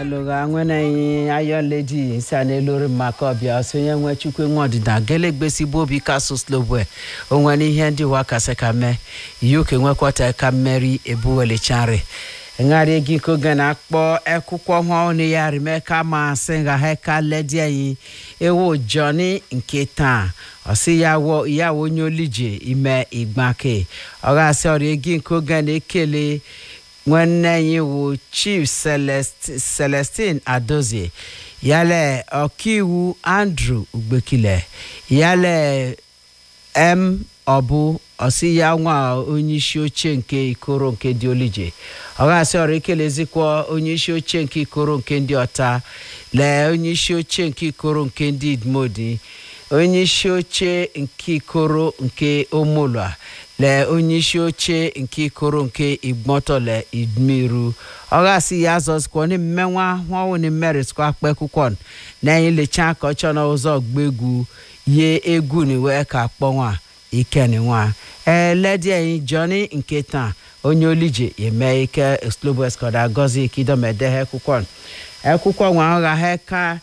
alụgha nwenenyi ayọledi nsa n'elori maka ọbịa sonye nwe chukwu nwe ọdịda gelegbesibu obi kasụ slobwe onwere ihe ndị wa kasị ka mee yuke nwekwata ka mmeri ebuwelichari ṅarị gị koge na-akpọ ekwụkwọ ọhụrụ ya rime ka masị nga ha ka ledi anyị ewu jọni nke taa ọsị ya wọ ya onye olije ime igbake ọ ga-asị ọrịa gị nke oge na-ekele nwanne anyị wụ chief Celest, celestin adozie yale ọkaiwu andrew ugbekile yale m ọbụ ọsị ya nwa onye isi oche nke ikoro nke dị olije ọ ga-asị ọrụ ekelezikwa onye isi oche nke ikoro nke ndị ọta lee onye isi oche nke ikoro nke ndị idmodi onye isi oche nke ikoro nke omolua lee onye isi oche nke ikoro nke igbotole idmiru ọ ga-asị ya azọzikwa ni mmenwa nwanwụ ni mmerisịkwa akpa ekwụkwọ na anyị lecha ka ọ chọ na ụzọ gba egwu ye egwu ni wee ka kpọnwa ikeni nwa ee ledi anyị jọni nke taa onye olije eme ike slobeskọda gozi ikidomedehe ekwụkwọ ekwụkwọ nwa ọgha ha ka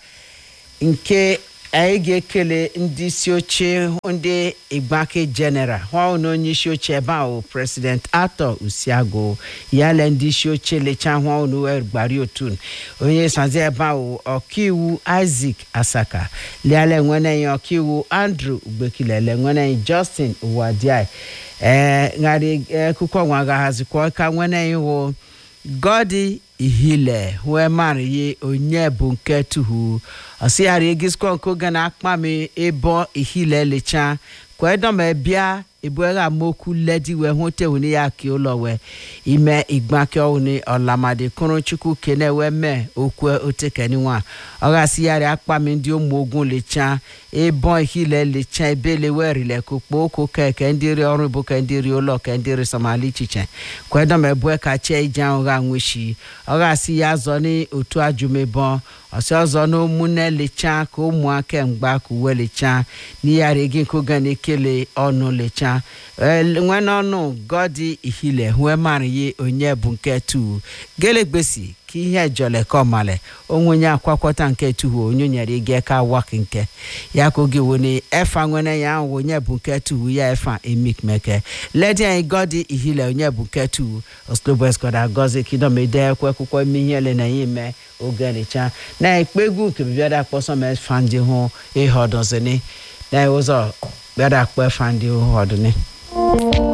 nke anyị ga-ekele ndị isi oche ndị igbake general hụ na onye isi oche ebe ahụ president atọ usiago yale ndị isi oche lecha hụ na uwe gbari otun onye sazi ebe ahụ ọkaiwu isaac asaka liale nwenenyi ọkaiwu andrew ugbekilele nwenenyi justin uwadiai ee ṅarị akwụkwọ nwa gaghazikwa ka nwenenyi wụ godi ihile wee mara ye onye bụ nke tuhu ọsịghara egisikọ nke oge na-akpa m ebo ihile lecha kwedọma bịa ebuegha amaokwu ledi wee hụta wuni ya ka ụlọ wee ime igbake ọwụni ọlamadi kụrụ chukwu kene wee mee okwe otekeni nwa ọ gasịgharị akpa m ndị ụmụ ogun lecha ebo ihile lecha ebele wee rile kukpo oko keke ndị ri ọrụ bụ ke ndị ri ụlọ ke ndị ri somali ichiche kwedọma ebue ka chee ije ahụ ga nweshi ọ gasị ya zọ n'otu ajụmebọ ọsị ọzọ na ụmụnne lecha ka ụmụaka mgba ka uwe lecha n'iyari gị nke oge na-ekele ọnụ lecha nwene ọnụ gọdi ihile wee mara ye onye bụ nke tu gelegbesi ka ihe jọle ka ọmale onwe onye akwakwọta nke tuhu onye nyere ige ka wak nke ya ka oge wone efa nwene ya ahụ onye bụ nke tuhu ya efa emik meke ledi anyị gọdi ihile onye bụ nke tuhu oslobeskọda gozi kidomede ekwe akwụkwọ ime ihe ele na ya ime oge nịcha na ekpe egwu nke bịara akpọsọ ma efa ndị hụ ihe ọdọzini na ụzọ bịara akpọ efa ndị hụ ọdụni